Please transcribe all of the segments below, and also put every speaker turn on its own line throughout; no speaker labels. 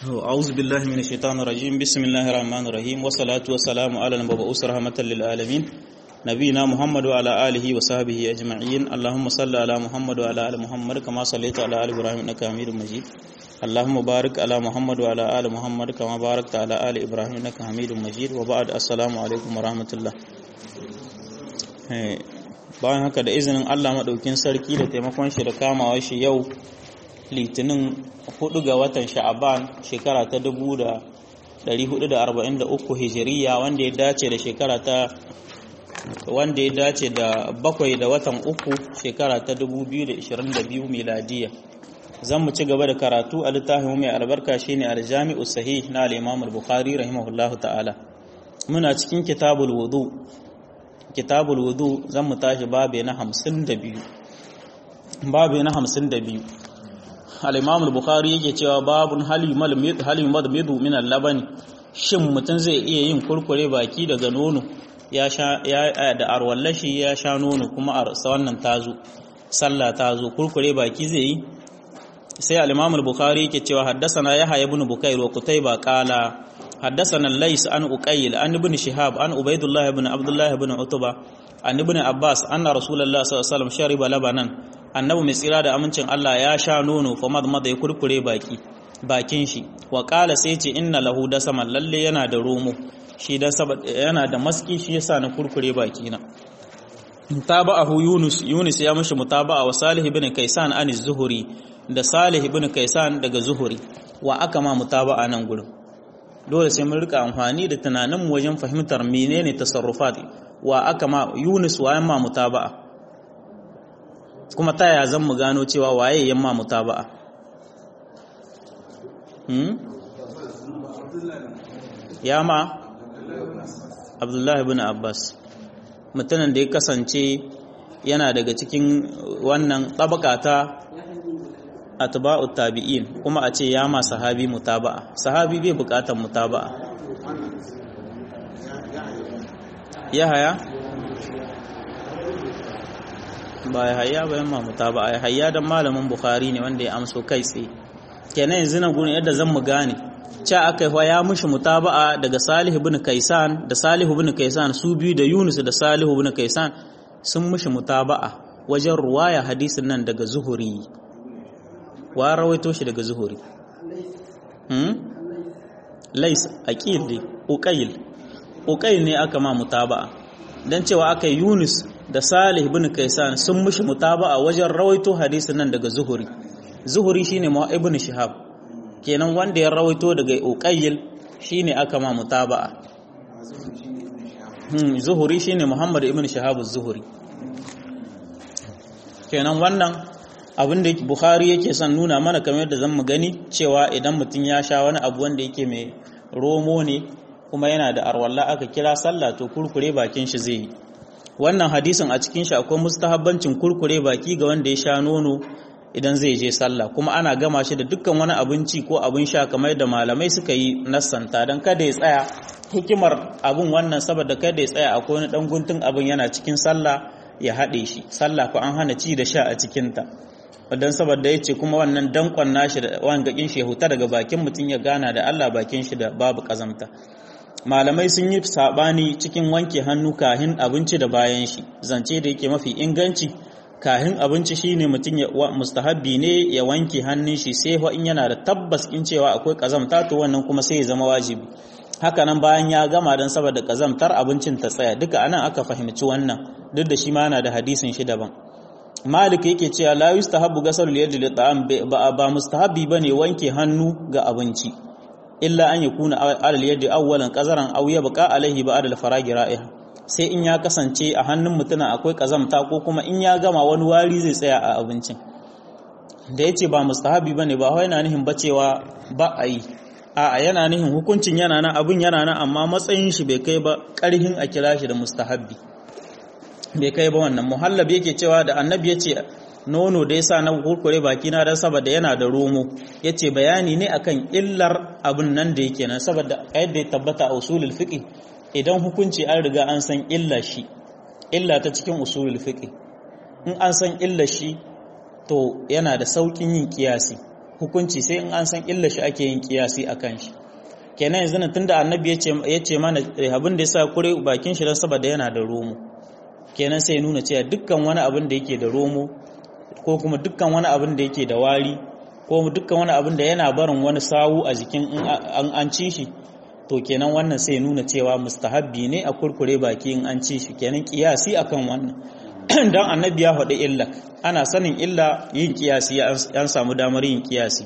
أعوذ بالله من الشيطان الرجيم بسم الله الرحمن الرحيم والصلاة والسلام على المبعوث رحمة للعالمين نبينا محمد وعلى آله وصحبه أجمعين اللهم صل على محمد وعلى آل محمد كما صليت على آل إبراهيم إنك حميد مجيد اللهم بارك على محمد وعلى آل محمد كما باركت على آل إبراهيم إنك حميد مجيد وبعد السلام عليكم ورحمة الله bayan haka da izinin Allah maɗaukin sarki da taimakon shi da kamawa shi yau litinin 4 ga watan sha'aban shekara ta 1443 hijiriya wanda ya dace da shekara ta wanda ya dace da bakwai da watan uku shekara ta 2022 miladiya zan mu ci gaba da karatu a littafin mai albarka shine aljami'u sahih na al-imam al-bukhari rahimahullahu ta'ala muna cikin kitabul wudu kitabul wudu zan mu tashi babe na 52 babe na 52 al-imam al-bukhari yake cewa babun halimal halimad midu min al-labani shin mutum zai iya yin kurkure baki daga nono ya sha ya da arwallashi ya sha nono kuma a wannan tazo sallah tazo kurkure baki zai yi sai al-imam al-bukhari yake cewa haddathana yahya ibn bukair wa qutayba qala حدثنا الليث عن أقيل عن ابن شهاب عن عبيد الله بن عبد الله بن عتبة عن ابن عباس أن رسول الله صلى الله عليه وسلم شرب لبنا annabi mai tsira da amincin Allah ya sha nono fa madmada ya kurkure baki bakin shi wa qala sai ce inna lahu dasaman lalle yana da romo shi dan yana da maski shi yasa na kurkure baki na tabahu yunus yunus ya mishi mutaba'a wa salih ibn kaisan an zuhuri da salih ibn kaisan daga zuhuri wa aka ma mutaba'a nan gurin dole sai mun rika amfani da tunanin wajen fahimtar menene tasarrufat wa aka ma Yunus wa yamma mutaba'a kuma ta ya zan mu gano cewa waye yamma mutaba'a hmm yama Abdullahi ibn Abbas mutumin da ya kasance yana daga cikin wannan tabaka ta atba'u tabi'in kuma a ce ya ma sahabi mutaba'a sahabi bai bukatar mutaba'a ya haya ba ya haya ba yamma mutaba'a ya haya dan malamin bukhari ne wanda ya amso kai tsaye kenan yanzu na gurin yadda zan mu gane ca aka yi ya mushi mutaba'a daga salih ibn kaisan da salih ibn kaisan su biyu da yunus da salih ibn kaisan sun mushi mutaba'a wajen ruwaya hadisin nan daga zuhuri wa rawaito shi daga zuhuri hmm lais aqil dai uqayl uqayl ne aka ma mutaba'a dan cewa aka yunus da salih ibn kaisan sun mushi mutaba'a wajen rawaito hadisin nan daga zuhuri zuhuri shine ma ibn shihab kenan wanda ya rawaito daga uqayl shine aka ma mutaba'a hmm zuhuri shine muhammad ibn shihab az-zuhri kenan wannan abin da Bukhari yake son nuna mana kamar yadda zan mu gani cewa idan mutum ya sha wani abu wanda yake mai romo ne kuma yana da arwalla aka kira sallah to kurkure bakin shi zai yi wannan hadisin a cikin shi akwai mustahabbancin kurkure baki ga wanda ya sha nono idan zai je sallah kuma ana gama shi da dukkan wani abinci ko abin sha kamar yadda malamai suka yi nassanta don kada ya tsaya hikimar abin wannan saboda kada ya tsaya akwai wani dan guntun abin yana cikin sallah ya haɗe shi sallah ko an hana ci da sha a cikinta don saboda ya ce kuma wannan dankon nashi da wangakin shi ya huta daga bakin mutum ya gana da Allah bakin shi da babu kazamta malamai sun yi sabani cikin wanke hannu kahin abinci da bayan shi zance da yake mafi inganci kahin abinci shine mutum ya mustahabbi ne ya wanke hannun shi sai in yana da tabbas in cewa akwai kazamta to wannan kuma sai ya zama wajibi haka nan bayan ya gama don saboda kazamtar abincin ta tsaya duka anan aka fahimci wannan duk da shi ma yana da hadisin shi daban Malik yake cewa la yustahabbu ghasalul yadi li ta'am ba ba mustahabbi bane wanke hannu ga abinci illa an yakuna alal yadi awwalan qazaran aw yabqa alaihi ba'da al-faragi ra'iha sai in ya kasance a hannun mutuna akwai kazamta ko kuma in ya gama wani wari zai tsaya a abincin da yace ba mustahabbi bane ba wai yana nihin bacewa ba a yi a'a yana nihin hukuncin yana nan abun yana nan amma matsayin shi bai kai ba karhin a kira shi da mustahabbi bai kai ba wannan muhallab yake cewa da annabi ya ce nono da yasa na kurkure baki na dan saboda yana da romo yace bayani ne akan illar abin nan da yake nan saboda yadda ya tabbata a usulul fiqh idan hukunci an riga an san illa shi illa ta cikin usulul fiqh in an san illa shi to yana da saukin yin kiyasi hukunci sai in an san illa shi ake yin kiyasi akan shi kenan yanzu nan tunda annabi ya ce mana abin da yasa kure bakin shi dan saboda yana da romo kenan sai nuna cewa dukkan wani abin da yake da romo ko kuma dukkan wani abin da yake da wari ko dukkan wani abin da yana barin wani sawu a jikin an an ci shi to kenan wannan sai nuna cewa mustahabbi ne a kurkure baki in an ci shi kenan kiyasi akan wannan dan annabi ya faɗi illa ana sanin illa yin kiyasi an samu damar yin kiyasi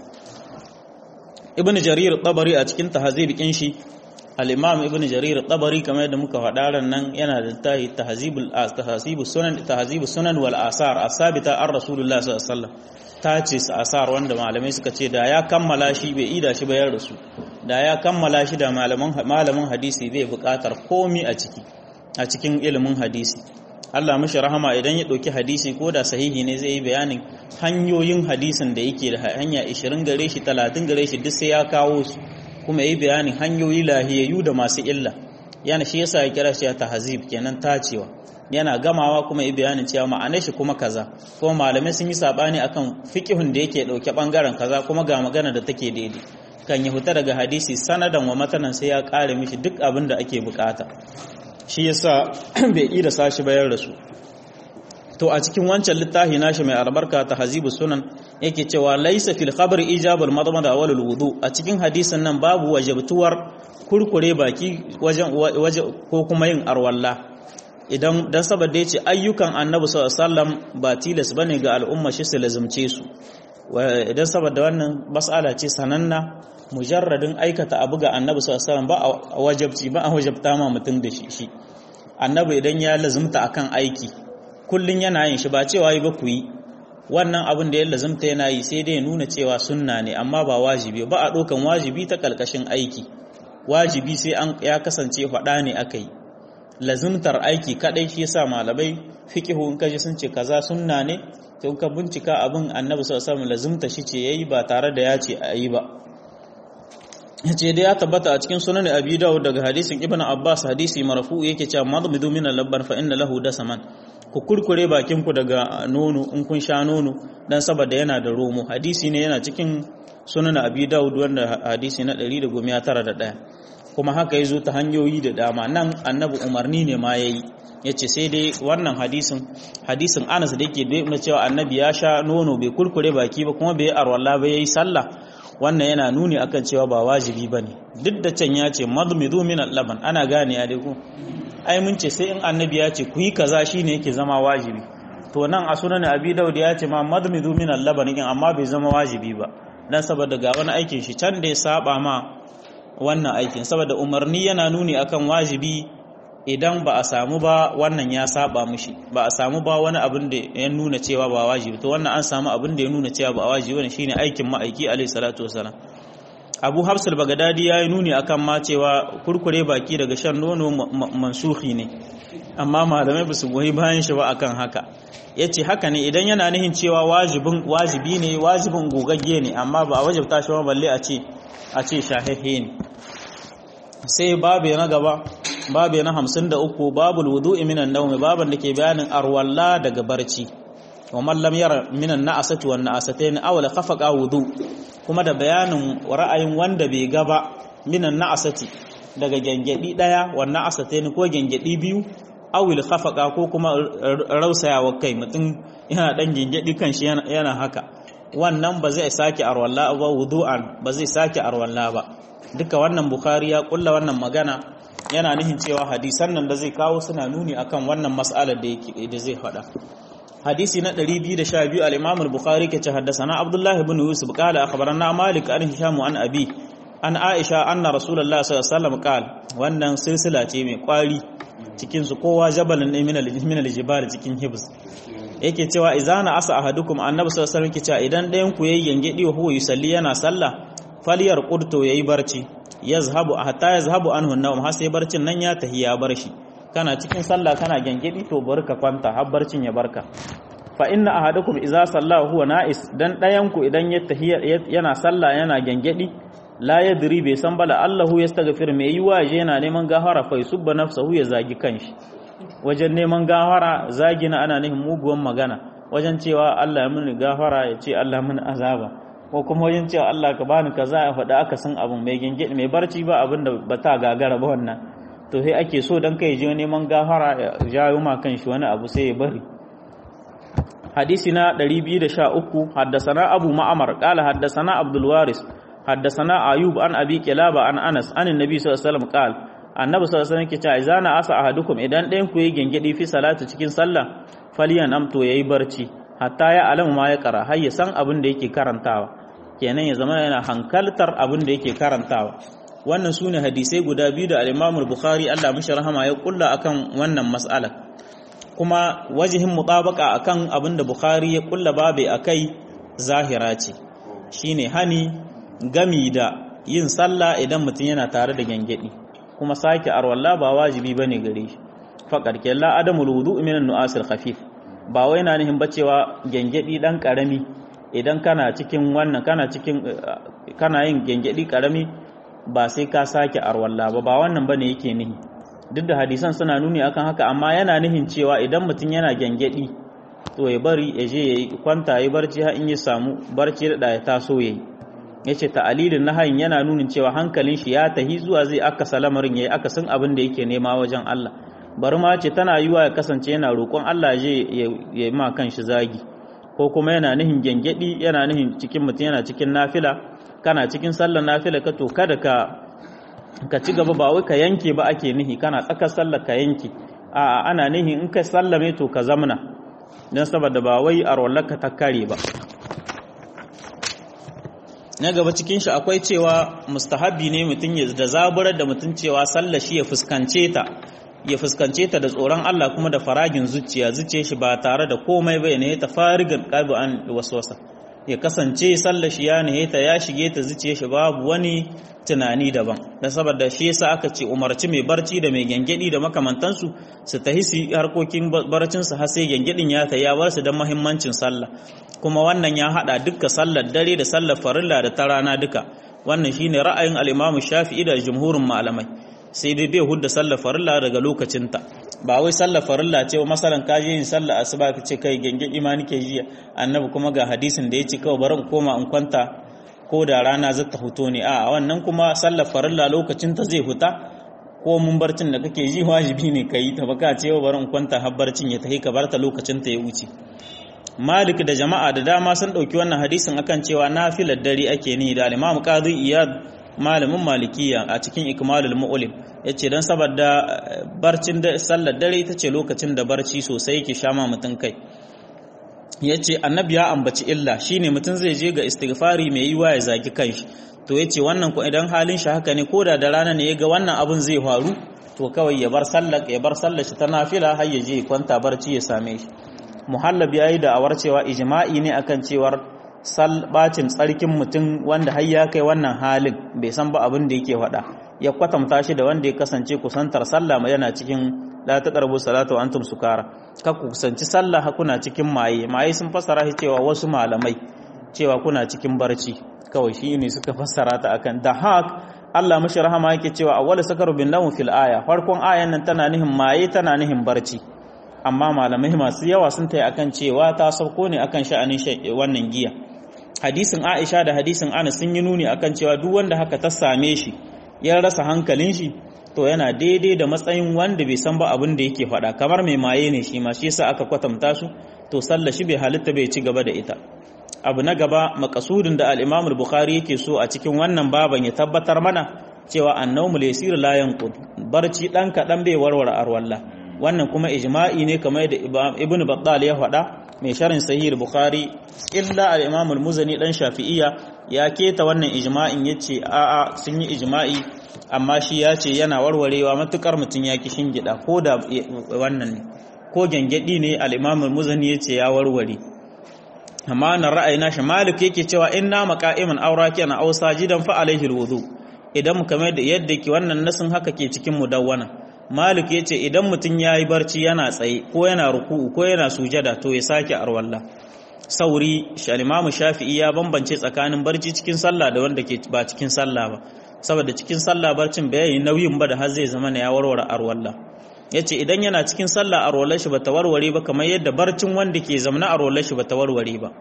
ibn jarir tabari a cikin tahzib kin shi al-imam ibn jarir tabari kamar yadda muka faɗa ran nan yana da tahi tahzibul tahzibus sunan tahzibus sunan wal asar asabita ar rasulullah sallallahu alaihi wasallam ta ce asar wanda malamai suka ce da ya kammala shi bai ida shi bayar da su da ya kammala shi da malaman malamin hadisi zai buƙatar komi a ciki a cikin ilimin hadisi Allah mashi rahama idan ya ɗauki hadisi ko da sahihi ne zai yi bayanin hanyoyin hadisin da yake da hanya 20 gare shi 30 gare shi duk sai ya kawo su kuma yi bayanin hanyoyi lahiyayyu da masu illa yana shi yasa ya kira shi ya tahzib kenan tacewa yana gamawa kuma yi bayanin cewa ma'anar shi kuma kaza kuma malamai sun yi sabani akan fiqhun da yake dauke bangaren kaza kuma ga magana da take daidai kan ya huta daga hadisi sanadan wa matanan sai ya kare mishi duk abin da ake bukata shi yasa bai yi da sashi bayar da su to a cikin wancan littafi nashi mai albarka ta hazibu sunan yake cewa laisa fil khabr ijabul madmada wal wudu a cikin hadisin nan babu wajabtuwar kurkure baki wajen waje ko kuma yin arwalla idan dan saboda yace ayyukan annabi sallallahu alaihi wasallam ba tilas bane ga al'umma shi su lazumce su idan saboda wannan mas'ala ce sananna mujarradin aikata abu ga annabi sallallahu alaihi wasallam ba a wajabci ba a wajabta ma mutum da shi shi annabi idan ya lazumta akan aiki kullun yana yin shi ba cewa yi ba ku yi wannan abin da ya lazumta yana yi sai dai ya nuna cewa sunna ne amma ba wajibi ba a ɗaukan wajibi ta ƙarƙashin aiki wajibi sai an ya kasance faɗa ne aka yi lazumtar aiki kaɗai shi yasa malamai fiqihu in kaji sun ce kaza sunna ne to ka bincika abin annabi sallallahu alaihi wasallam lazumta shi ce yayi ba tare da ya ce a yi ba yace dai ya tabbata a cikin sunan abi dawud daga hadisin ibnu abbas hadisi marfu yake cewa madmidu min al-labban fa inna lahu dasaman ku kurkure bakin ku daga nono in kun sha nono dan saboda yana da romo hadisi ne yana cikin sunan abi dawud wanda hadisi na 191 kuma haka yazo ta hanyoyi da dama nan annabi umarni ne ma yayi yace sai dai wannan hadisin hadisin Anas da yake da cewa annabi ya sha nono bai kurkure baki ba kuma bai arwalla ba yayi sallah wannan yana nuni akan cewa ba wajibi bane duk da can ya ce madmidu min al-laban ana gane ya dai ku ai mun ce sai in annabi ya ce ku yi kaza shine yake zama wajibi to nan a sunan abi daud ya ce ma madmidu min al-laban kin amma bai zama wajibi ba dan saboda ga wani aikin shi can da ya saba ma wannan aikin saboda umarni yana nuni akan wajibi idan ba a samu ba wannan ya saba mushi ba a samu ba wani abin da ya nuna cewa ba wajibi to wannan an samu abin da ya nuna cewa ba wajibi wannan shine aikin ma'aiki alayhi salatu wasalam Abu Hafs al-Baghdadi yayi nuni akan ma cewa kurkure baki daga shan nono mansuhi ne amma malamai ba su goyi bayan shi ba akan haka yace haka ne idan yana nihin cewa wajibin wajibi ne wajibin gogagge ne amma ba a wajibta shi ba balle a ce a ce shahihi ne sai babu na gaba babu na hamsin da uku babul wudu'i minan naumi baban da ke bayanin arwalla daga barci wa man lam yara minan na'asati wan na'asatain aw la khafaqa wudu kuma da bayanin ra'ayin wanda bai gaba minan na'asati daga gengedi daya wan na'asatain ko gengedi biyu aw la khafaqa ko kuma rausayawa kai mutum yana dan gengedi kanshi yana haka wannan ba zai sake arwalla ba wudu'an ba zai sake arwalla ba duka wannan bukhari ya kulla wannan magana yana nihin cewa hadisan nan da zai kawo suna nuni akan wannan mas'alar da yake da zai faɗa hadisi na 212 al-Imam al-Bukhari ke ce haddathana Abdullah ibn Yusuf qala akhbarana Malik an Hisham an Abi an Aisha anna Rasulullah sallallahu alaihi wasallam qala wannan silsila ce mai kwari cikin su kowa jabalun ne min al-jibal cikin hibs yake cewa izana asa ahadukum annabi sallallahu alaihi wasallam ke cewa idan ɗayan ku yayi gangedi wa huwa yusalli yana sallah faliyar qurto yayi barci yazhabu hatta yazhabu anhu an-nawm har sai barcin nan ya tahi ya bar shi kana cikin sallah kana gangedi to bari ka kwanta har barcin ya barka fa inna ahadakum idza salla huwa na'is dan dayan ku idan ya tahi yana sallah yana gangedi la yadri bai san bala Allahu yastaghfir mai yi waje yana neman gafara fa yusubba nafsahu ya zagi kanshi wajen neman gafara zagi na ana nufin muguwan magana wajen cewa Allah ya mini gafara ya ce Allah mini azaba ko kuma wajen cewa Allah ka bani kaza ya faɗa aka san abin mai gengedi mai barci ba abin da ba ta gagara ba wannan to sai ake so dan kai je neman gafara ya jawo ma kan shi wani abu sai ya bari hadisi na 213 haddasana abu ma'amar qala haddasana abdul waris haddasana ayub an abi kilaba an anas an annabi sallallahu alaihi wasallam qala annabi sallallahu alaihi wasallam yake cewa izana asa ahadukum idan ɗayan ku yi gengedi fi salati cikin sallah faliyan amto yayi barci hatta ya alamu ma ya kara har ya san abin da yake karantawa kenan ya zama yana hankaltar abin da yake karantawa wannan su ne hadisai guda biyu da al'imamul bukhari allah mashi rahama ya kulla akan wannan mas'alar kuma wajihin mutabaka akan abin da bukhari ya kulla babe akai zahira ce shine hani gami da yin sallah idan mutum yana tare da gangadi kuma sake arwalla ba wajibi bane gare shi faqad kalla adamul wudu min an-nu'asil khafif ba wai na nihin bacewa gengedi dan karami idan kana cikin wannan kana cikin kana yin gengedi karami ba sai ka sake arwalla ba ba wannan bane yake nihi duk da hadisan suna nuni akan haka amma yana nihin cewa idan mutum yana gengedi to ya bari ya je yayi kwanta yayi barci har in ya samu barci da ya taso yayi yace ta'alilin nahayin yana nunin cewa hankalin shi ya tahi zuwa zai aka salamarin yayi aka san abin da yake nema wajen Allah bari ma ce tana yiwa ya kasance yana roƙon Allah je ya ma kan shi zagi ko kuma yana nihin gengedi yana nihin cikin mutum yana cikin nafila kana cikin sallar nafila ka to kada ka ka ci gaba ba wai ka yanke ba ake nihi kana tsakar sallar ka yanke a ana nihi in ka sallame to ka zamna don saboda ba wai a ka ta kare ba na gaba cikin shi akwai cewa mustahabi ne mutum ya da zaburar da mutum cewa sallar shi ya fuskance ta ya fuskance ta da tsoron Allah kuma da faragin zuciya zuciya shi ba tare da komai bai ne ta farigan qabu an waswasa ya kasance sallar shi ya ne ta ya shige ta zuciya shi babu wani tunani daban dan saboda shi yasa aka ce umarci mai barci da mai gengedi da makamantansu su tahi su harkokin barcin su har sai gengedin ya ta ya bar su dan muhimmancin sallah kuma wannan ya hada duka sallar dare da sallar farilla da ta rana duka wannan shine ra'ayin al-Imam Shafi'i da jumhurin malamai sai dai bai hudda sallar farilla daga lokacinta ba wai sallar farilla ce masalan ka je yin sallar asuba ka ce kai genge imani ke jiya annabi kuma ga hadisin da ya ce kawai bari in koma in kwanta ko da rana zata huto ne a wannan kuma sallar farilla lokacinta zai huta ko mun barcin da kake ji wajibi ne ka yi ta baka ce bari in kwanta har barcin ya tafi ka barta lokacinta ya wuce Malik da jama'a da dama sun ɗauki wannan hadisin akan cewa nafilar dare ake ni da al-Imam Qadi Iyad malamin malikiya a cikin ikmalul mu'lim yace dan saboda barcin da sallar dare ita ce lokacin da barci sosai yake shama mutun kai yace annabi ya ambaci illa shine mutun zai je ga istighfari mai yiwa ya zaki kanshi to yace wannan ko idan halin shi haka ne koda da rana ne yaga wannan abun zai faru to kawai ya bar sallar ya bar sallar shi ta nafila har ya je kwanta barci ya same shi muhallab yayi da awar cewa ijma'i ne akan cewar bacin tsarkin mutum wanda har ya kai wannan halin bai san ba abin da yake faɗa ya kwatanta shi da wanda ya kasance kusantar sallah yana cikin la taqrabu salatu wa antum sukara ka ku kusanci sallah kuna cikin maye maye sun fassara shi cewa wasu malamai cewa kuna cikin barci kawai shi ne suka fassara ta akan da hak Allah mashi rahama yake cewa awwal sakaru bin nawm fil aya farkon ayan nan tana nihin maye tana nihin barci amma malamai masu yawa sun tayi akan cewa ta sauko ne akan sha'anin wannan giya hadisin Aisha da hadisin Anas sun yi nuni akan cewa duk wanda haka ta same shi ya rasa hankalin shi to yana daidai da matsayin wanda bai san ba abin da yake faɗa kamar mai maye ne shi ma shi yasa aka kwatanta su to sallah shi bai halitta bai ci gaba da ita abu na gaba makasudin da al-Imam al-Bukhari yake so a cikin wannan baban ya tabbatar mana cewa annawmu laysir la yanqud barci dan kadan bai warware arwalla wannan kuma ijma'i ne kamar da Ibn Battal ya faɗa mai sharin sahih bukhari illa al-imam al-muzani dan shafi'iyya ya keta wannan ijma'in yace a'a sun yi ijma'i amma shi ya ce yana warwarewa matukar mutun ya ki shingida ko da wannan ne ko gengedi ne al-imam al-muzani yace ya warware amma nan ra'ayi na shi malik yake cewa inna maqa'iman awraki ana aw sajidan fa alaihi al-wudu idan mu kamar da yadda ke wannan nasin haka ke cikin mudawwana malik yace idan mutun yayi barci yana tsaye ko yana ruku'u ko yana sujada to ya sake arwalla sauri shalimamu shafi'i ya bambance tsakanin barci cikin sallah da wanda ke ba cikin sallah ba saboda cikin sallah barcin bai yi nauyin ba da har zai zama ya warware arwalla yace idan yana cikin sallah arwallar shi bata warware ba kamar yadda barcin wanda ke zamna arwallar shi bata warware ba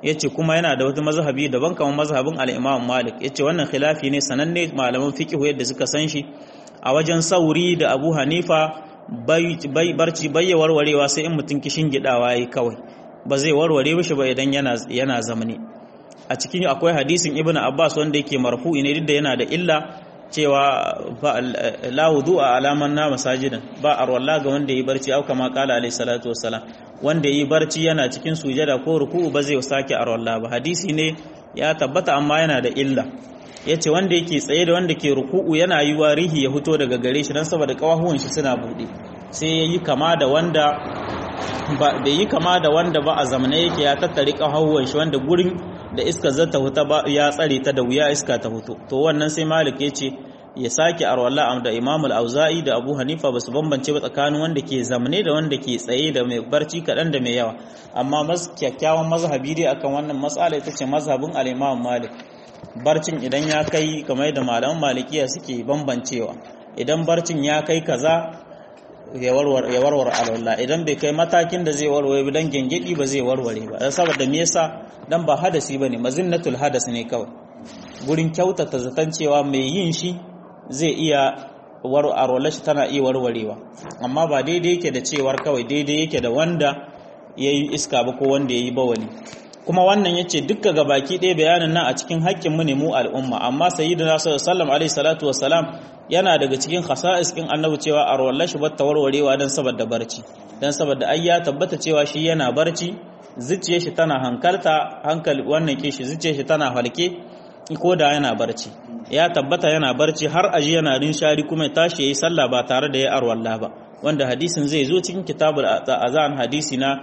yace kuma yana da wata mazhabi daban kamar mazhabin al-Imam Malik yace wannan khilafi ne sananne malaman fiqh yadda suka san shi a wajen Sauri da Abu Hanifa bai barci bai warwarewa sai in mutun kishin gidawa yayi kawai ba zai warware mishi ba idan yana yana zamani a cikin akwai hadisin Ibn Abbas wanda yake marfu'i ne duk da yana da illa cewa la wudu'a alaman na masajidan ba arwalla ga wanda yi barci au kama kala alayhi salatu wassalam wanda yi barci yana cikin sujada ko ruku'u ba zai sake arwalla ba hadisi ne ya tabbata amma yana da illa yace wanda yake tsaye da wanda ke ruku'u yana yi wa rihi ya fito daga gare shi dan saboda kawahuwan shi suna bude sai yayi kama da wanda ba bai yi kama da wanda ba a zamane yake ya tattare kawahuwan shi wanda gurin da iska zata huta ba ya tsare ta da wuya iska ta hutu to wannan sai malik ya ce ya sake arwalla da imam al-auza'i da abu hanifa basu bambance ba tsakanin wanda ke zamne da wanda ke tsaye da mai barci kaɗan da mai yawa amma mas kyakkyawan mazhabi dai akan wannan matsala ita ce mazhabin al-imam malik barcin idan ya kai kamar da malaman malikiya suke bambancewa idan barcin ya kai kaza ya warware alwala idan bai kai matakin da zai warware dan gengedi ba zai warware ba saboda me yasa dan ba hadasi bane mazinnatul hadas ne kawai gurin kyautata zaton cewa mai yin shi zai iya warware shi tana iya warwarewa amma ba daidai yake da cewar kawai daidai yake da wanda yayi iska ba ko wanda yayi bawani kuma wannan yace dukka gabaki ɗaya bayanin nan a cikin haƙƙin mu ne mu al'umma amma sayyidina sallallahu alaihi salatu wassalam yana daga cikin khasa'is kin annabi cewa a rawallar shi bata warwarewa dan saboda barci dan saboda ai ya tabbata cewa shi yana barci zuciyar shi tana hankalta hankali wannan ke shi zuciyar shi tana halke ko da yana barci ya tabbata yana barci har aji yana rinshari kuma ya tashi yayi sallah ba tare da ya arwalla ba wanda hadisin zai zo cikin kitabul azan hadisi na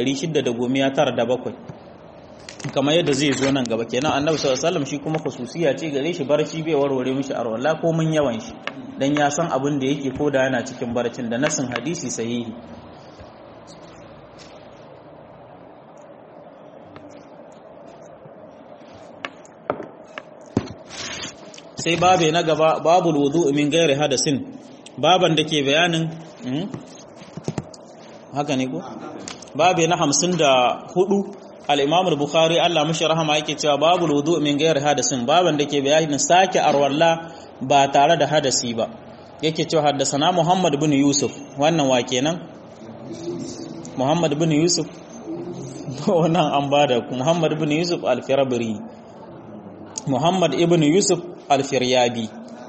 697 kamar yadda zai zo nan gaba kenan annabi sallallahu alaihi wasallam shi kuma khususiya ce gare shi barci bai warware mishi arwalla ko mun yawan shi dan ya san abin da yake koda yana cikin barcin da nasin hadisi sahihi sai babe na gaba babul wudu min gairi hadasin baban da ke bayanin haka ne ko babe na hamsin da hudu al-imam al-bukhari Allah mashi rahama yake cewa babul wudu min gairi hadasin baban da ke bayanin sake arwalla ba tare da hadasi ba yake cewa haddasana muhammad bin yusuf wannan wa kenan muhammad bin yusuf wannan an bada muhammad bin yusuf al-firabri muhammad ibn yusuf alfiryabi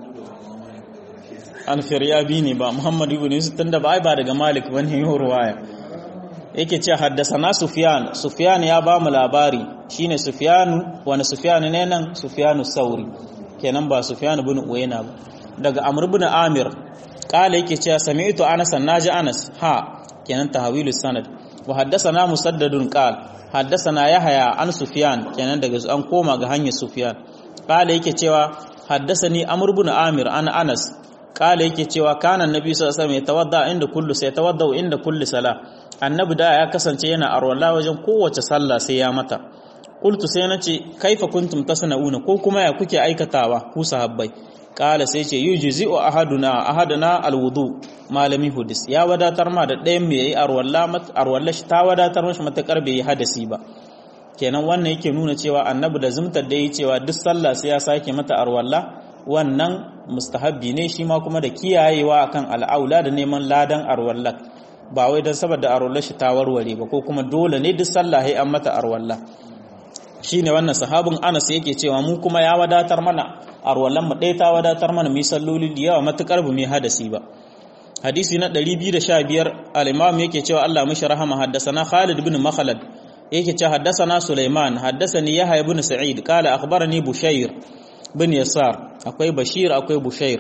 alfiryabi ne ba muhammad ibn yusuf tunda ba ai ba daga malik bane yau ruwaya yake ce haddasana sufyan sufyan ya ba mu labari shine sufyan wani sufyan ne nan sufyanu sauri kenan ba sufyan ibn uwayna ba daga amr ibn amir kala yake cewa sami'tu anas naji anas ha kenan tahwilu sanad wa haddasana musaddadun qal haddasana yahya an sufyan kenan daga an koma ga hanyar sufyan kala yake cewa haddasani amr ibn amir an anas kala yake cewa kana annabi sallallahu alaihi wasallam yatawadda inda kullu sai tawadda inda kulli sala annabi da ya kasance yana arwala wajen kowace sallah sai ya mata qultu sai nace kaifa kuntum tasnauna ko kuma ya kuke aikatawa ku sahabbai kala sai ce yujzi'u ahaduna ahaduna alwudu malami hudis ya wadatar ma da ɗayan mai yayi arwalla arwalla shi ta wadatar mashi matakar bai yi hadasi ba kenan wannan yake nuna cewa annabi da zumtar da yi cewa duk sallah sai ya sake mata arwalla wannan mustahabbi ne shi ma kuma da kiyayewa akan al'aula da neman ladan arwalla ba wai don saboda arwalla shi ta warware ba ko kuma dole ne duk sallah sai an mata arwalla shine wannan sahabin Anas yake cewa mu kuma ya wadatar mana arwallan mu ɗaya ta wadatar mana mu salloli da yawa matukar bu mai hadasi ba hadisi na 215 al-imam yake cewa Allah mishi rahama haddasana Khalid ibn Makhlad yake cewa haddasana Sulaiman haddasani Yahya ibn Sa'id qala akhbarani Bushayr bin Yasar akwai Bashir akwai Bushayr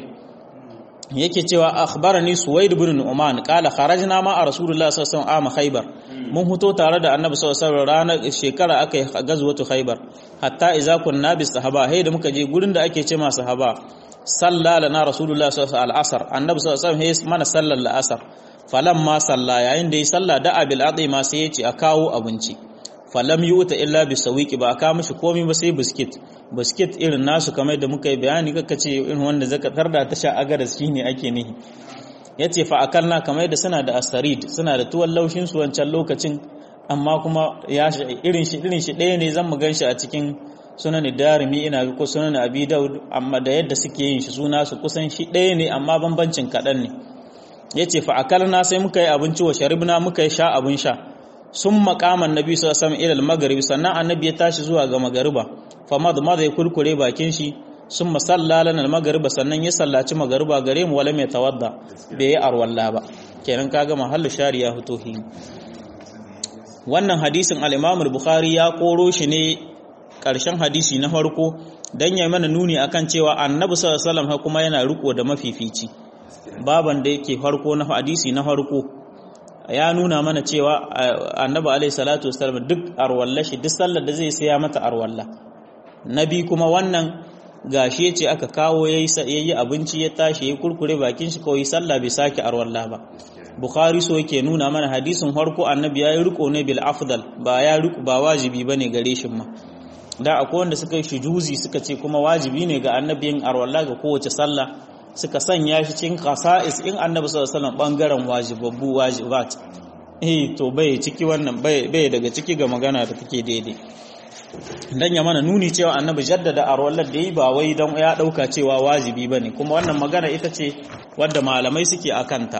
yake cewa akhbarani Suwaid ibn Nu'man qala kharajna ma Rasulullah sallallahu alaihi wasallam Khaybar mun huto tare da Annabi sallallahu alaihi wasallam ranar shekara akai gazwatu Khaybar hatta idza kunna bis sahaba hay da muka je gurin da ake ce ma sahaba salla lana Rasulullah sallallahu alaihi wasallam Annabi sallallahu alaihi wasallam mana sallar al-asr falamma salla yayin da ya salla da abil ma sai ya ce a kawo abinci falam yuta illa bi sawiki ba aka mishi komai ba sai biskit biskit irin nasu kamar da muka yi bayani kaka ce irin wanda zaka tarda ta sha agaras shine ake nihi yace fa akalna kamar da suna da asarid suna da tuwon laushin su wancan lokacin amma kuma ya irin shi irin shi ɗaya ne zan mu ganshi a cikin sunan darimi ina ko sunan abi daud amma da yadda suke yin shi suna su kusan shi ɗaya ne amma bambancin kaɗan ne yace fa akalna sai muka yi abinci wa sharibna muka yi sha abin sha sun makaman nabi sallallahu alaihi wasallam ila maghrib sannan annabi ya tashi zuwa ga magariba fa mad mad ya kurkure bakin shi sun masalla lana magariba sannan ya sallaci magariba gare mu wala mai tawadda bai yi arwalla ba kenan kaga mahallu shari ya fito hi wannan hadisin al-Imam al-Bukhari ya koro shi ne karshen hadisi na farko dan ya mana nuni akan cewa annabi sallallahu alaihi wasallam kuma yana riko da mafifici baban da yake farko na hadisi na farko ya nuna mana cewa annabi alaihi salatu wasallam duk arwalla shi duk sallar da zai sai ya mata arwalla nabi kuma wannan gashi ce aka kawo yayi yayi abinci ya tashi ya kurkure bakin shi kawai sallah bai sake arwalla ba bukhari so yake nuna mana hadisin farko annabi yayi riko ne bil afdal ba ya riko ba wajibi bane gare shi ma da akwai wanda suka yi shujuzi suka ce kuma wajibi ne ga annabiyin arwalla ga kowace sallah suka sanya shi cikin qasa'is in annabi sallallahu alaihi wasallam bangaren wajibabbu wajibat eh to bai ciki wannan bai bai daga ciki ga magana da take daidai dan ya mana nuni cewa annabi jaddada arwallar da yi ba wai dan ya dauka cewa wajibi bane kuma wannan magana ita ce wadda malamai suke akanta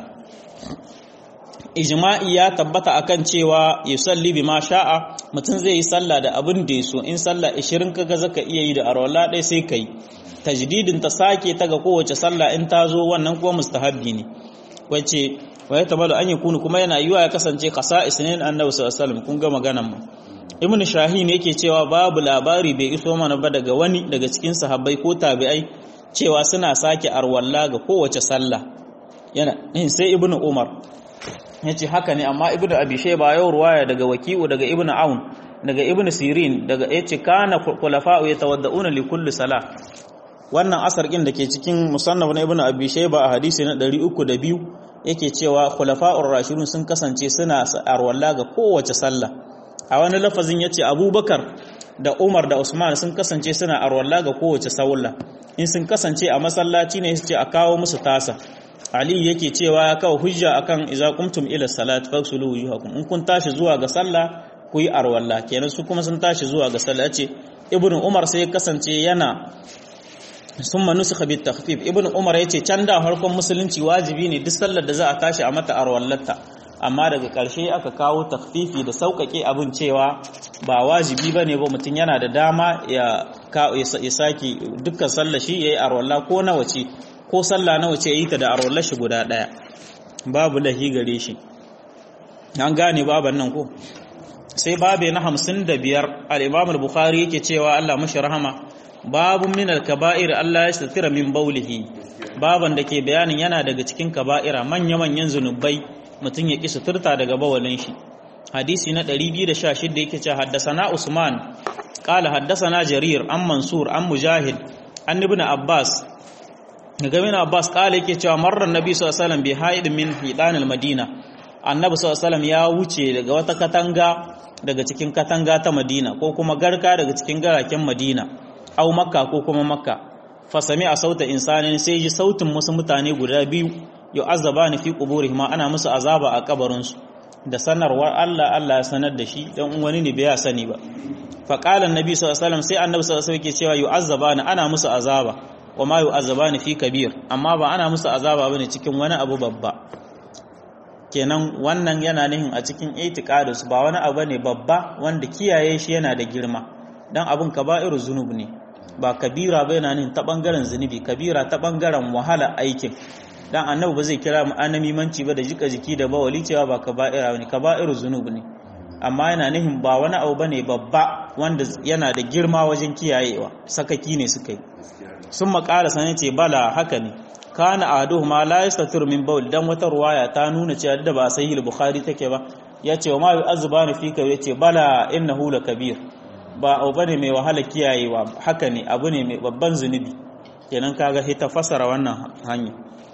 ijma'i ya tabbata akan cewa yusalli bima sha'a mutum zai yi sallah da abin da yaso in sallah 20 kaga zaka iya yi da arwalla dai sai kai tajdidin ta sake ta ga kowace sallah in ta zo wannan kuma mustahabbi ne wace wa ya tabbata an yakunu kuma yana yiwa ya kasance qasa'is ne annabi sallallahu alaihi wasallam kun ga maganan mu ibn shahin yake cewa babu labari bai iso mana ba daga wani daga cikin sahabbai ko tabi'ai cewa suna sake arwalla ga kowace sallah yana sai ibn umar yace haka ne amma ibn abi shayba yau ruwaya daga waki'u daga ibn aun daga ibn sirin daga yace kana khulafa'u yatawadda'una li kulli salah wannan asar din dake cikin musannaf na ibn abi shayba a hadisi na 302 yake cewa khulafa'ur rashidun sun kasance suna arwalla ga kowace sallah a wani lafazin ya ce abubakar da umar da usman sun kasance suna arwalla ga kowace saulla in sun kasance a masallaci ne su ce a kawo musu tasa ali yake cewa ya kawo hujja akan idza qumtum ila salat faghsulu wujuhakum in kun tashi zuwa ga sallah ku yi arwalla kenan su kuma sun tashi zuwa ga sallah ce ibnu umar sai ya kasance yana summa nusikha bit takhfif ibnu umar yace can da farkon musulunci wajibi ne duk sallar da za a tashi a mata arwallata amma daga ƙarshe aka kawo takfifi da sauƙaƙe abin cewa ba wajibi ba ne ba mutum yana da dama ya sake dukkan sallah shi ya yi arwallah ko nawa ce ko sallah nawa ce ya yi ta da arwallah shi guda ɗaya babu lahi gare shi an gane baban nan ko sai babe na hamsin da biyar al'imam al-bukhari yake cewa allah mashi rahama babu min al-kaba'ir allah ya satira min baulihi baban da ke bayanin yana daga cikin kaba'ira manya-manyan zunubai mutum ya ƙi suturta daga bawalin shi hadisi na 216 yake ce haddasana usman qala haddasana jarir an mansur an mujahid an ibn abbas daga ibn abbas qala yake cewa marran nabi sallallahu alaihi wasallam bi haid min hidan madina annabi sallallahu alaihi ya wuce daga wata katanga daga cikin katanga ta madina ko kuma garka daga cikin garaken madina au makka ko kuma makka fa sami'a sauta insanin sai ji sautin wasu mutane guda biyu yu'azzaba ni fi quburihim ana musu azaba a kabarinsu da sanarwar Allah Allah ya sanar da shi dan wani ne bai sani ba fa qala annabi sallallahu alaihi wasallam sai annabi sallallahu alaihi wasallam yake cewa yu'azzabani ana musu azaba wa ma yu'azzabani fi kabir amma ba ana musu azaba bane cikin wani abu babba kenan wannan yana nihin a cikin itiqadus ba wani abu ne babba wanda kiyaye shi yana da girma dan abun kaba'iru zunub ne ba kabira ba yana nihin ta bangaren zunubi kabira ta bangaren wahala aikin dan annabi ba zai kira mu anamimanci ba da jika jiki da bawali cewa ba kaba'ira ne kaba'iru zunub ne amma yana nihin ba wani abu bane babba wanda yana da girma wajen kiyayewa sakaki ne suka yi sun makala sanin ce bala haka ne kana ahaduhuma la yastatir min bawl dan wata ruwaya ta nuna cewa da ba sahih al-bukhari take ba yace wa ma yu'azzabani fika yace bala innahu lakabir ba abu bane mai wahala kiyayewa haka ne abu ne mai babban zunubi kenan kaga hita fasara wannan hanya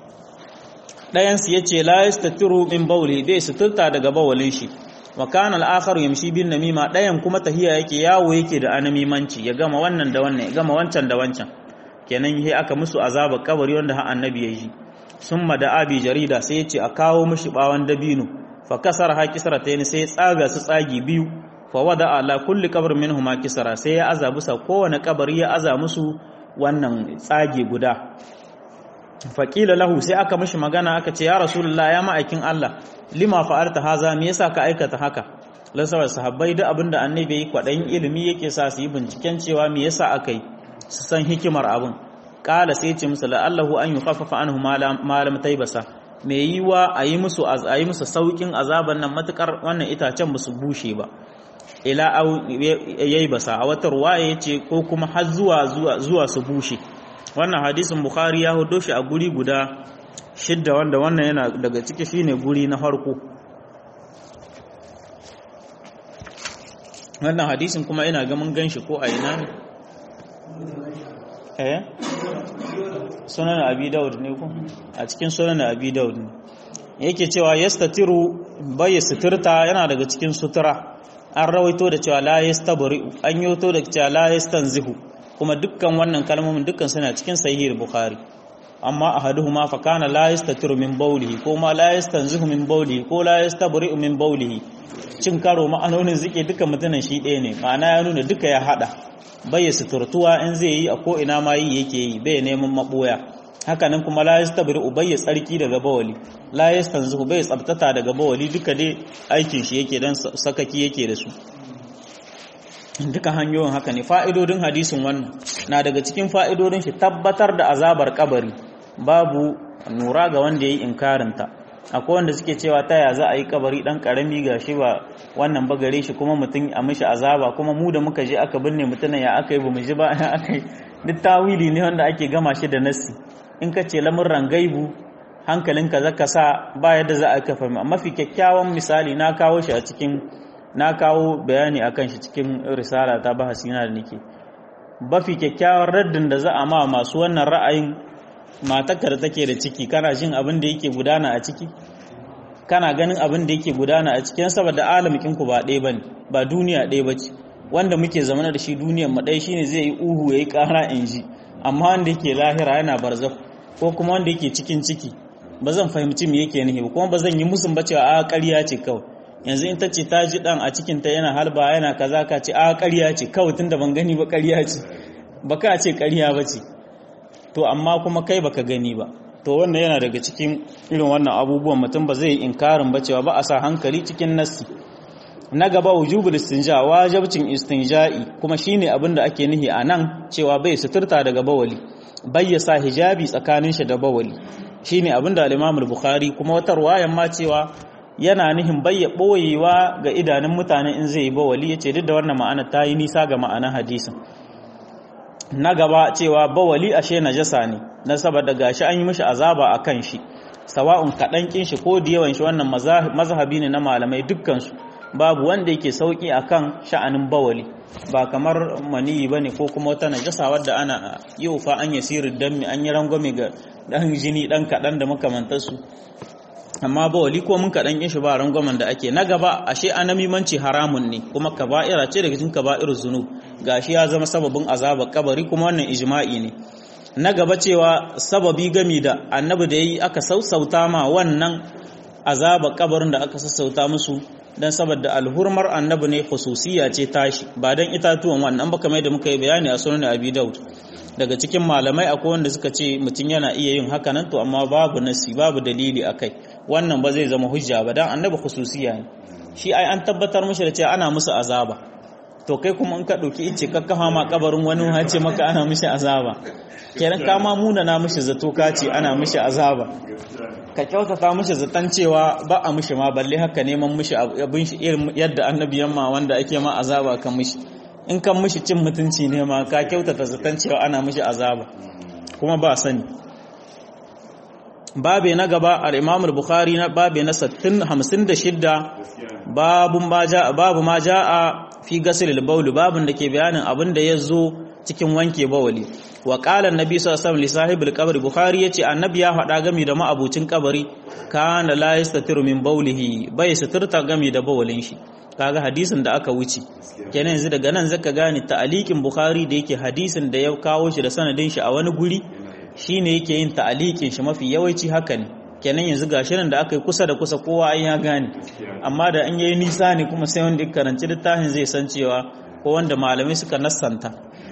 ɗayansu ya ce la yastatiru min bauli bai suturta daga bawalin shi wa kana al-akhar yamshi bin namima ɗayan kuma tahiya yake yawo yake da anamimanci ya gama wannan da wannan ya gama wancan da wancan kenan yi aka musu azaba kabari wanda har annabi ya yi summa da abi jarida sai ya ce a kawo mishi bawan dabino fa kasara ha kisratayn sai tsaga su tsagi biyu fa wada ala kulli qabr minhuma kisra sai ya aza bisa kowane kabari ya aza musu wannan tsage guda faƙila lahu sai aka mishi magana aka ce ya rasulullah ya ma'aikin Allah lima fa'alta haza me yasa ka aikata haka lasawar sahabbai duk abinda annabi yi kwaɗayin ilimi yake sa su yi binciken cewa me yasa aka yi su san hikimar abin ƙala sai ce musu la'allahu an yi khaffafa anhu malam taibasa me yiwa a yi musu a yi musu saukin azaban nan matukar wannan itacen ba su bushe ba ila au yayi basa a wata ruwaya yace ko kuma har zuwa zuwa su bushe wannan hadisin bukhari ya hudo shi a guri guda shidda wanda wannan yana daga ciki shine guri na farko wannan hadisin kuma ina ga mun ganshi ko a ina ne eh sunan abi daud ne ko a cikin sunan abi daud ne yake cewa yastatiru bai suturta yana daga cikin sutura an rawaito da cewa la yastabri an yoto da cewa la yastanzihu kuma dukkan wannan kalmomin dukkan suna cikin sahih bukhari amma ahaduhuma fa kana la yastatiru min bawlihi ko ma la yastanzihu min bawlihi ko la yastabri min bawlihi cin karo ma'anonin zike duka mutunan shi ɗaya ne ma'ana ya nuna duka ya hada bai suturtuwa in zai yi a ko ina ma yi yake yi bai neman maboya hakanan kuma la yastabri bai tsarki daga bawali la yastanzihu bai tsabtata daga bawali duka dai aikin shi yake dan sakaki yake da su duka hanyoyin haka ne fa'idodin hadisin wannan na daga cikin fa'idodin shi tabbatar da azabar kabari babu nura ga wanda ya yi inkarinta akwai wanda suke cewa ta ya za a yi kabari ɗan ƙarami ga shi ba wannan ba gare shi kuma mutum a mishi azaba kuma mu da muka je aka binne mutumin ya aka yi ba mu ji ba ya aka yi duk tawili ne wanda ake gama shi da nassi in ka ce lamurran gaibu hankalinka zaka sa ba yadda za a kafa mafi kyakkyawan misali na kawo shi a cikin na kawo bayani akan shi cikin risala ta bahasi na da nake bafi kyakkyawan raddin da za a ma masu wannan ra'ayin matakka da take da ciki kana jin abin da yake gudana a ciki kana ganin abin da yake gudana a cikin saboda alamikin ku ba ɗaya bane ba duniya ɗaya bace wanda muke zamana da shi duniyar mu ɗaya shine zai yi uhu yayi ƙara in ji amma wanda yake lahira yana barzakh ko kuma wanda yake cikin ciki ba zan fahimci me yake nihi kuma ba zan yi musun ba cewa a ƙarya ce kawai yanzu in ta ce ta ji dan a cikinta yana halba yana kaza ka ce a ƙarya ce kawai tunda ban gani ba ƙarya ce ba ka ce ƙarya ba ce to amma kuma kai baka gani ba to wannan yana daga cikin irin wannan abubuwan mutum ba zai inkarin ba cewa ba a sa hankali cikin nassi na gaba wujubul istinja wajibcin istinja'i kuma shine abin da ake nihi a nan cewa bai suturta daga bawali bai ya sa hijabi tsakanin shi da bawali shine abin da al-Imam al-Bukhari kuma wata ruwayan ma cewa yana nihin bayya ɓoyewa ga idanun mutane in zai yi bawali ya ce duk da wannan ma'ana ta yi nisa ga ma'anar hadisin na gaba cewa bawali ashe najasa ne na saboda gashi an yi mishi azaba a kan shi sawa'un kaɗan ƙin shi ko da yawan shi wannan mazhabi ne na malamai dukkansu babu wanda yake sauki akan sha'anin bawali ba kamar maniyi bane ko kuma wata najasa wadda ana yau fa an yasiru dammi an yi rangwame ga ɗan jini ɗan kaɗan da makamantarsu amma ba wali ko mun kaɗan yin shi ba rangwamen da ake na gaba ashe anamimanci haramun ne kuma kaba'ira ce daga cikin kaba'ir zunub gashi ya zama sababin azabar kabari kuma wannan ijma'i ne na gaba cewa sababi gami da annabi da yayi aka sausauta ma wannan azabar kabarin da aka sassauta musu dan saboda alhurmar annabi ne khususiyya ce tashi ba dan itatuwan wannan ba kamar da muka yi bayani a sunan abi daud daga cikin malamai akwai wanda suka ce mutum yana iya yin haka nan to amma babu nasi babu dalili akai wannan ba zai zama hujja ba dan annabi khususiya ne shi ai an tabbatar mishi da cewa ana musu azaba to kai kuma in ka dauki ice ka kafa ma kabarin wani ya ce maka ana mishi azaba kenan ka ma muna na mishi zato ka ce ana mishi azaba ka kyautata mishi zaton cewa ba a mishi ma balle haka neman mishi abin shi irin yadda annabi yamma wanda ake ma azaba kan mishi in kan mishi cin mutunci ne ma ka kyautata zaton cewa ana mishi azaba kuma ba sani babe na gaba al-Imam al-Bukhari na babe na 56 babun ma ja babu ma jaa fi ghusl al-bawl babun da ke bayanin abin da yazo cikin wanke bawali wa qala an-nabi sallallahu alaihi wasallam li sahibil qabr Bukhari yace annabi ya faɗa gami da ma'abucin kabari kana la yastatiru min bawlihi bai suturta gami da bawalin shi kaga hadisin da aka wuce kenan yanzu daga nan zaka gane ta'aliqin Bukhari da yake hadisin da ya kawo shi da sanadin shi a wani guri shi ne yake yin ta'aliƙin shi mafi yawanci haka ne kenan yanzu gashi nan da aka yi kusa da kusa kowa ai ya gane amma da an yayi nisa ne kuma sai wanda ya karanci littafin zai san cewa ko wanda malamai suka nassanta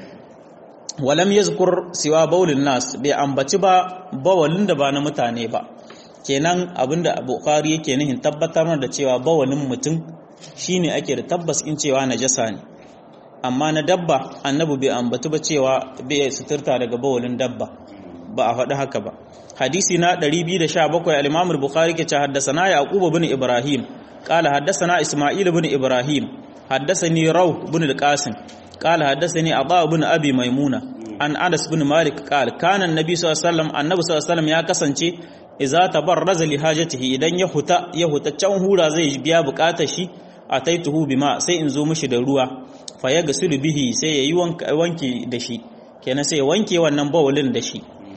walam yazkur siwa baulin nas bai ambaci ba bawalin da ba na mutane ba kenan abinda bukhari yake nihin tabbatar da cewa bawalin mutum shine ake da tabbas in cewa najasa ne amma na dabba annabi bai ambatu ba cewa bai suturta daga bawalin dabba ba a faɗi haka ba hadisi na 217 al-imam al-bukhari ke ce haddathana yaqub ibn ibrahim qala haddathana isma'il ibn ibrahim haddathani raw ibn al-qasim qala haddathani aba ibn abi maimuna an anas ibn malik qala kana an-nabi sallallahu alaihi wasallam annabi sallallahu alaihi wasallam ya kasance idza tabarraza li hajatihi idan ya huta ya huta can hura zai biya bukatar shi ataituhu bima sai in zo mishi da ruwa fa ya gasilu bihi sai yayi wanki da shi kenan sai ya wanke wannan bawulin da shi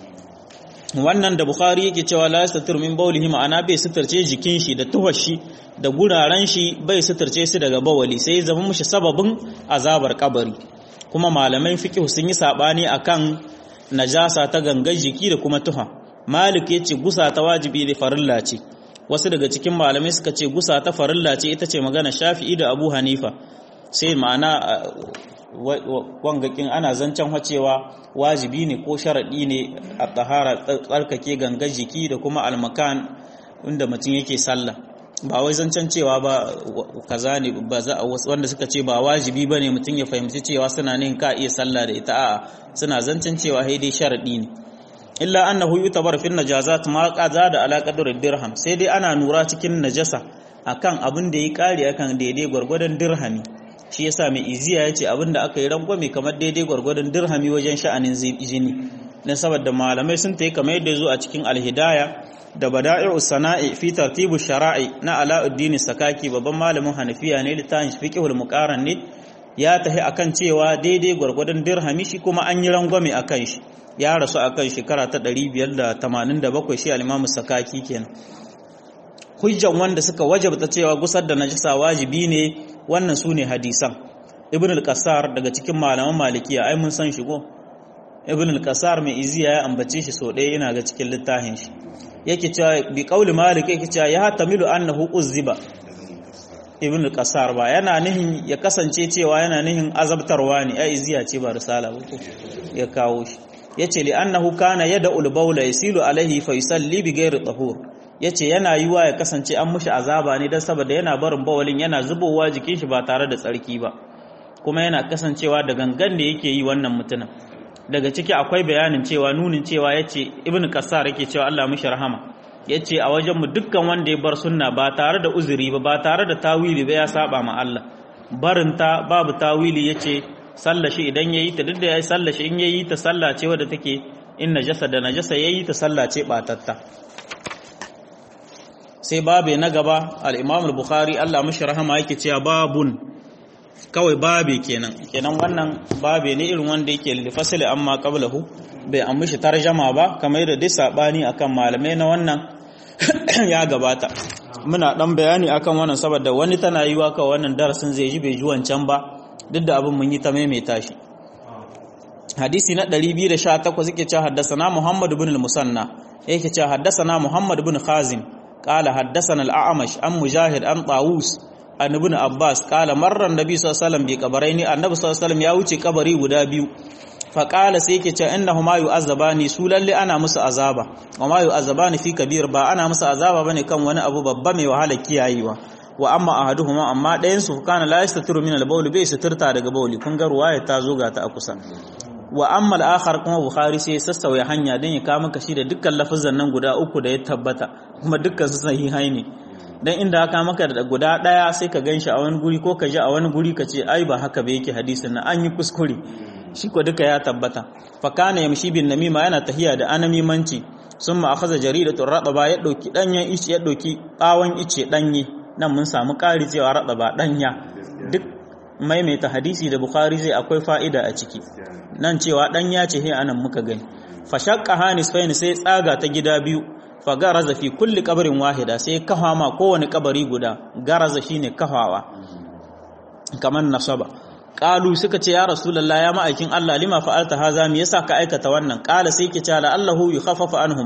wannan da bukhari yake cewa la yastatir min bawlihi ma'ana bai suturce jikin shi da tuhar shi da guraren shi bai suturce su daga bawali sai zama mishi sababin azabar kabari kuma malaman fiqh sun yi sabani akan najasa ta gangan jiki da kuma tuha malik yace gusa ta wajibi da farilla ce wasu daga cikin malamai suka ce gusa ta farilla ce ita ce magana shafi'i da abu hanifa sai ma'ana wangakin ana zancen wacewa wajibi ne ko sharaɗi ne a tahara tsarkake gangar jiki da kuma almakan inda mutum yake sallah ba wai zancen cewa ba kaza ne ba za a wanda suka ce ba wajibi ba ne mutum ya fahimci cewa suna ne ka iya sallah da ita a'a suna zancen cewa dai sharaɗi ne illa annahu yutabar fil najazat ma qaza da ala qadri dirham sai dai ana nura cikin najasa akan abin da yi kare akan daidai gwargwadon dirhami shi yasa mai iziya yace abin da aka yi rangwame kamar daidai gwargwadon dirhami wajen sha'anin jini dan saboda malamai sun tayi kamar yadda zo a cikin alhidaya da bada'i'u sana'i fi tartibu shara'i na alauddin sakaki babban malamin hanafiya ne littafin fiqhul muqaran ne ya tahi akan cewa daidai gwargwadon dirhami shi kuma an yi rangwame akan shi ya rasu a kan shekara ta 587 shi alimamu sakaki kenan hujjan wanda suka wajabta cewa gusar da najasa wajibi ne wannan su ne hadisan ibn al-qasar daga cikin malaman malikiya ai mun san shigo ibn al-qasar mai iziya ya ambace shi so ɗaya yana ga cikin littafin shi yake cewa bi qauli malik yake cewa ya tamilu annahu uzziba ibn al-qasar ba yana nihin ya kasance cewa yana nihin azabtarwa ne ai iziya ce ba risala ba ya kawo shi yace li annahu kana yad'ul bawla yasilu alaihi fa yusalli bi ghairi tahur yace yana yiwa ya kasance an mushi azaba ne dan saboda yana barin bawalin yana zubowa jikin shi ba tare da tsarki ba kuma yana kasancewa da gangan da yake yi wannan mutumin daga ciki akwai bayanin cewa nunin cewa yace ibnu qassar yake cewa Allah mushi rahama yace a wajen mu dukkan wanda ya bar sunna ba tare da uzuri ba ba tare da tawili ba ya saba ma Allah barinta babu tawili yace sallashi idan yayi ta duk da yayi sallashi in yayi ta sallace wadda take in najasa da najasa yayi ta sallace batatta sai babe na gaba al-Imam al-Bukhari Allah mishi rahama yake cewa babun kawai babe kenan kenan wannan babe ne irin wanda yake lifasili amma qablahu bai ammishi tarjama ba kamar yadda dai sabani akan malamai na wannan ya gabata muna dan bayani akan wannan saboda wani tana yiwa ka wannan darasin zai ji bai ji wancan ba duk da abin mun yi ta maimaita shi hadisi na 218 yake cewa haddasana Muhammad ibn al-Musanna yake cewa haddasana Muhammad ibn Khazim qala haddasana al-A'mash an Mujahid an Tawus an ibn Abbas qala marra an-nabi sallallahu alaihi wasallam bi qabraini annabi sallallahu alaihi wasallam ya wuce kabari guda biyu fa qala sai yake cewa innahuma yu'azzabani su lalle ana musu azaba wa ma yu'azzabani fi kabir ba ana musu azaba bane kan wani abu babba mai wahala kiyayewa wa amma ahaduhuma amma ɗayan su kana la yastatiru min al-bawl bai suturta daga bawli kun ga ruwaya ta zo ga ta a kusa wa amma al-akhar kuma bukhari sai sassauya hanya dan ya kama kashi da dukkan lafazan nan guda uku da ya tabbata kuma dukkan su sahihai ne dan inda aka maka da guda daya sai ka ganshi a wani guri ko ka ji a wani guri ka ce ai ba haka ba yake hadisin nan an yi kuskure shi ko duka ya tabbata fa kana yamshi bin namima yana tahiya da anamimanci summa akhadha jaridatun radaba ya dauki danyen ice ya dauki bawon ice danye nan mun samu ƙari cewa raɗa ba ɗanya duk maimaita hadisi da bukhari zai akwai fa'ida a ciki nan cewa ɗanya ce he anan muka gani fashakka hanis faini sai tsaga ta gida biyu fa garaza fi kulli kabarin wahida sai kafa ma kowane kabari guda garaza shine kafawa kamar nasaba qalu suka ce ya rasulullah ya ma'aikin Allah lima fa'alta haza me yasa ka aikata wannan qala sai ke ce la allahu yukhaffafa anhuma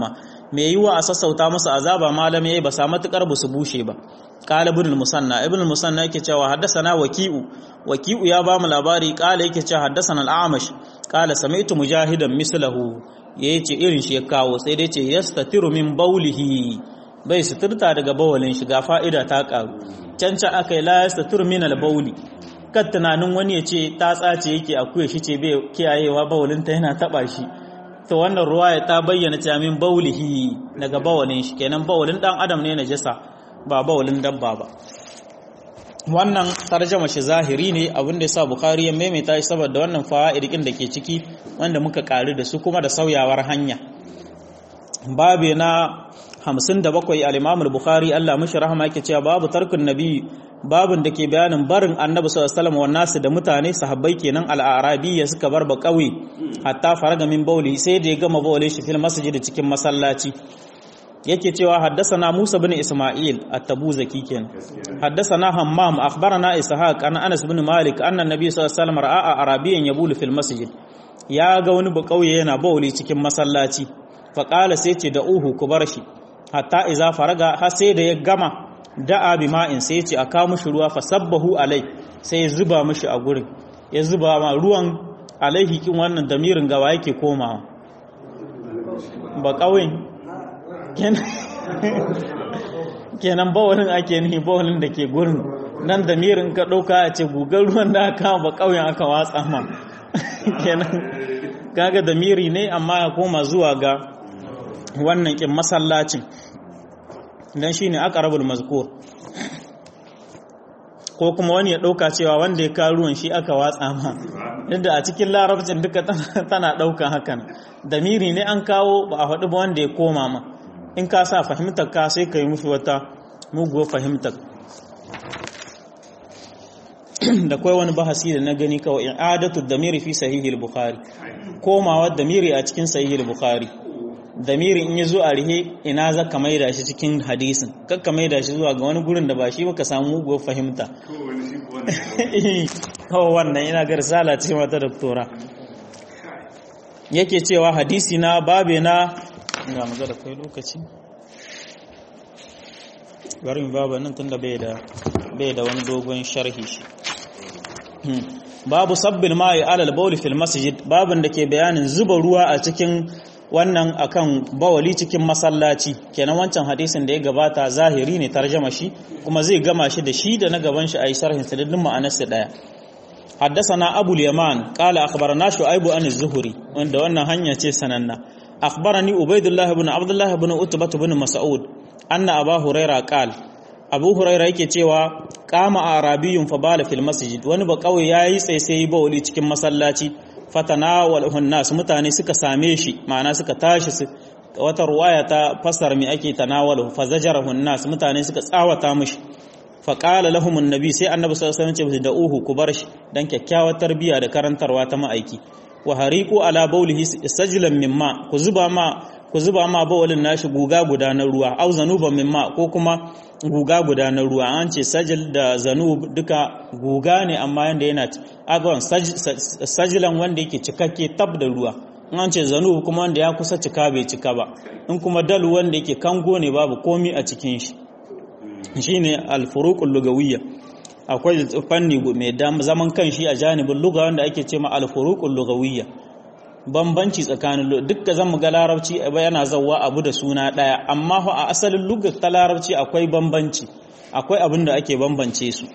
me yiwa a sassauta musu azaba malam yayi ba sa matukar ba su bushe ba qala ibn al-musanna ibn al-musanna yake cewa haddathana waki'u waki'u ya ba mu labari qala yake cewa haddathana al-amash qala sami'tu mujahidan mislahu yace irin shi ya kawo sai dai ce yastatiru min bawlihi bai suturta daga bawalin shi ga fa'ida ta karu can can akai la yastatiru min al-bawli kan tunanin wani ya ce ta tsace yake akuya shi ce bai kiyayewa bawalinta yana taba shi to wannan ruwaya ta bayyana cewa min baulihi daga bawalin shi kenan bawalin dan adam ne najasa ba bawalin dabba ba wannan tarjama shi zahiri ne abinda yasa bukhari ya maimaita shi saboda wannan fa'idikin da ke ciki wanda muka kari da su kuma da sauyawar hanya babe na 57 al-imam al-bukhari Allah mishi rahama yake cewa babu tarkun nabi babin da ke bayanin barin annabi sallallahu alaihi wasallam nasu da mutane sahabbai kenan al-arabiyya suka bar ba kauye hatta faraga min bauli sai da ya gama baulin shi fil masjid cikin masallaci yake cewa haddasana Musa bin Isma'il at-Tabuzaki kenan haddasana Hammam akhbarana Ishaq an Anas bin Malik anna Nabi sallallahu alaihi wasallam ra'a arabiyyan yabulu fil masjid ya ga wani ba kauye yana bauli cikin masallaci fa qala sai ce da uhu ku bar shi hatta iza faraga har sai da ya gama da'a bi ma'in sai ce a kawo mushi ruwa fa sabbahu alai sai ya zuba mushi a gurin ya zuba ma ruwan alaihi kin wannan damirin gawa yake komawa ba kawai kenan bawalin ake nihi bawalin da ke gurin nan damirin ka ɗauka a ce gugar ruwan da aka ba kawai aka watsa ma kenan kaga damiri ne amma ya koma zuwa ga wannan kin masallacin dan shine aqrabul mazkur ko kuma wani ya dauka cewa wanda ya kawo ruwan shi aka watsa ma inda a cikin larabcin duka tana daukan hakan damiri ne an kawo ba a faɗi ba wanda ya koma ma in ka sa fahimtar ka sai ka yi mushi wata muguwar fahimtar da kai wani bahasi da na gani kawai in adatu damiri fi sahihil bukhari komawa damiri a cikin sahihil bukhari damiri in ya zo a rihe ina za ka maida shi cikin hadisin kakka maida shi zuwa ga wani gurin da ba shi baka samu muguwar fahimta kawai wannan ina ga risala ce mata doktora yake cewa hadisi na babe na ga maza da kai lokaci barin babu nan tun da bai da wani dogon sharhi shi babu sabbin ma'i alal bauli fil masjid babin da ke bayanin zuba ruwa a cikin wannan akan bawali cikin masallaci kenan wancan hadisin da ya gabata zahiri ne tarjama shi kuma zai gama shi da shi da na gaban shi a yi sharhin sadadin ma'anarsa daya حدثنا أبو اليمان قال أخبرنا شعيب عن الزهري وأن wannan hanya ce sananna أخبرني عبيد الله بن عبد الله بن عتبة بن مسعود أن أبا هريرة قال أبو هريرة yake cewa kama arabiyun fa bala fil masjid wani ba kawai yayi tsaitsayi bawli cikin masallaci fatanawalhu nas mutane suka same shi ma'ana suka tashi su wata ruwaya ta fasar mi ake tanawalu fa zajarahu nas mutane suka tsawata mishi fa qala lahum annabi sai annabi sallallahu alaihi wasallam ce da uhu ku bar shi dan kyakkyawar tarbiya da karantarwa ta ma'aiki wa hariqu ala bawlihi sajlan mimma ku zuba ma ku zuba ma bawlin nashi guga guda na ruwa au zanuban mimma ko kuma guga guda na ruwa an ce sajil da zanub duka guga ne amma yanda yana agawan sajilan wanda yake cikakke tab da ruwa an ce zanub kuma wanda ya kusa cika bai cika ba in kuma dalu wanda yake kango ne babu komi a cikin shi shine al-furuqul lugawiyya akwai fanni mai zaman kanshi a janibin lugha wanda ake ce ma al-furuqul lugawiyya bambanci tsakanin dukkan zan mu ga larabci yana zawwa abu da suna daya amma a asalin lugar ta larabci akwai bambanci akwai abin da ake bambance su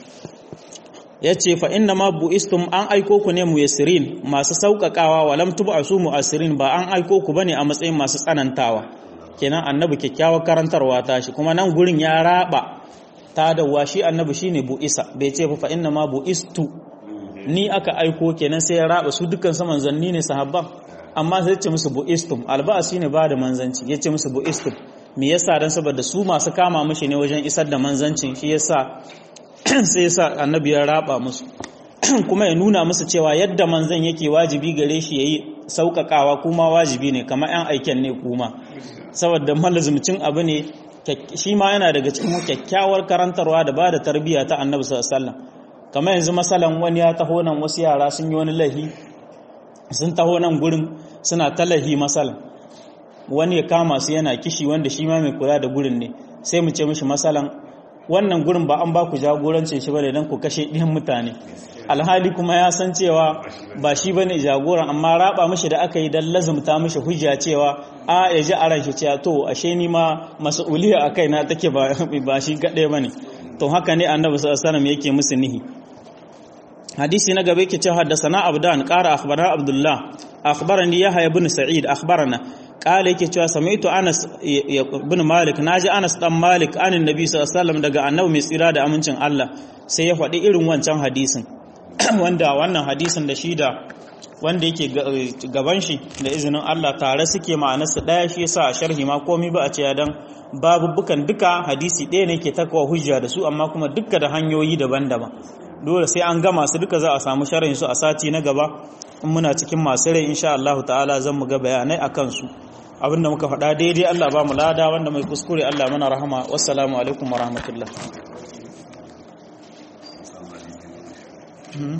yace fa inna ma buistum an aiko ku ne muyassirin masu sauƙaƙawa walam tub'asu mu'assirin ba an aiko ku bane a matsayin masu tsanantawa kenan annabi kyakkyawar karantarwa ta shi kuma nan gurin ya raba ta da shi annabi shine bu'isa bai ce fa inna ma bu'istu ni aka aiko kenan sai ya raba su dukkan su manzanni ne sahabban amma sai ce musu bu'istum alba'asi ne ba da manzanci yace musu bu'istum me yasa dan saboda su masu kama mishi ne wajen isar da manzancin shi yasa sai yasa annabi ya raba musu kuma ya nuna musu cewa yadda manzan yake wajibi gare shi yayi sauƙaƙawa kuma wajibi ne kamar 'yan aiken ne kuma saboda malazumcin abu ne shi ma yana daga cikin kyakkyawar karantarwa da ba da tarbiyya ta annabi sallallahu alaihi wasallam kamar yanzu masalan wani ya taho nan wasu yara sun yi wani lahi sun taho nan gurin suna ta lahi masalan wani ya kama su yana kishi wanda shi ma mai kula da gurin ne sai mu ce mishi masalan wannan gurin ba an ba ku jagorancin shi bane dan ku kashe ɗiyan mutane alhali kuma ya san cewa ba shi bane jagoran amma raba mishi da aka yi dan lazumta mishi hujja cewa a ya ji a ranshi cewa to ashe ni ma mas'uliya akai na take ba ba shi kadai bane to haka ne annabi sallallahu alaihi wasallam yake musu nihi hadisi na gaba yake cewa haddathana abdan qara akhbarana abdullah akhbarani yahya ibn sa'id akhbarana qala yake cewa sami'tu anas ibn malik naji anas dan malik anin nabi sallallahu alaihi wasallam daga annabi mai tsira da amincin Allah sai ya faɗi irin wancan hadisin wanda wannan hadisin da shi da wanda yake gaban shi da izinin Allah tare suke ma'anarsa ɗaya shi yasa a sharhi ma komai ba a ce dan babubukan duka hadisi ɗaya ne ke takawa hujja da su amma kuma duka da hanyoyi daban-daban dole sai an gama su duka za a samu sharhin su a sati na gaba in muna cikin masu rai insha Allah ta'ala zan mu ga bayanai akan su abinda muka faɗa daidai Allah ba mu lada wanda mai kuskure Allah mana rahama wassalamu alaikum wa rahmatullah